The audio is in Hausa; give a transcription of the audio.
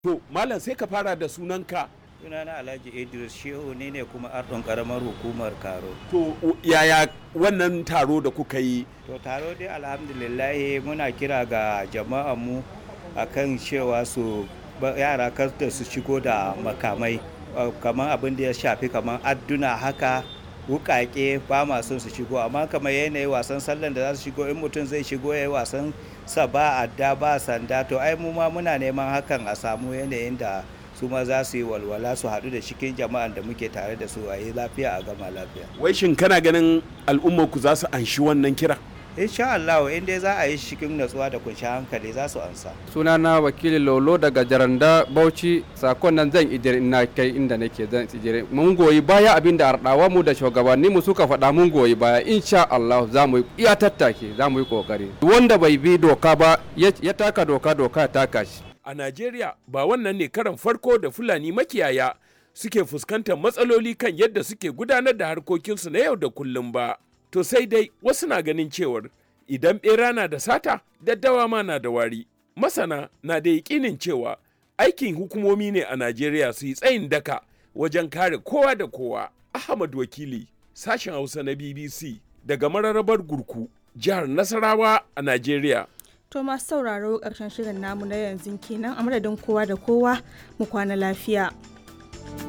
To, Malam sai ka fara da sunanka. sunana alhaji idris shehu ne ne kuma ardon karamar hukumar karo To, yaya wannan taro da kuka yi? to taro dai alhamdulillahi muna kira ga jama'a mu akan cewa su ba- yara kar da su shigo da makamai uh, kamar abin da ya shafi kamar adduna haka wukake ba ma son su shigo amma kamar yanayi wasan sallan da za su shigo in mutum zai shigo ya yi wasan sa ba adda ba sanda to ai mu ma muna neman hakan a samu yanayin da su ma za su yi walwala su haɗu da cikin jama'an da muke tare da su a yi lafiya a gama lafiya Wai shin kana ganin al'ummar ku za su anshi wannan kira? insha Allah in dai za a yi shi cikin natsuwa da kunshi hankali za su ansa sunana wakili lolo daga jaranda bauchi sakon nan zan ijire ina kai inda nake zan ijire mun goyi baya abin da ardawa mu da shugabanni mu suka faɗa mun goyi baya insha Allah za mu yi iya tattake za mu yi kokari wanda bai bi doka ba ya ya taka doka doka ya taka shi A Najeriya ba wannan ne karan farko da Fulani makiyaya suke fuskantar matsaloli kan yadda suke gudanar da harkokinsu na yau da kullum ba. To sai dai wasu na ganin cewar idan ɓera na da sata, daddawa ma na da wari. Masana na da yaƙinin cewa aikin hukumomi ne a Najeriya su yi tsayin daka wajen kare kowa da kowa. Ahmad Wakili, sashen Hausa na BBC daga mararrabar Gurku, jihar Nasarawa a Najeriya. To masu sauraro ƙarshen shirin namu na yanzu kenan a madadin kowa da kowa mu kwana lafiya.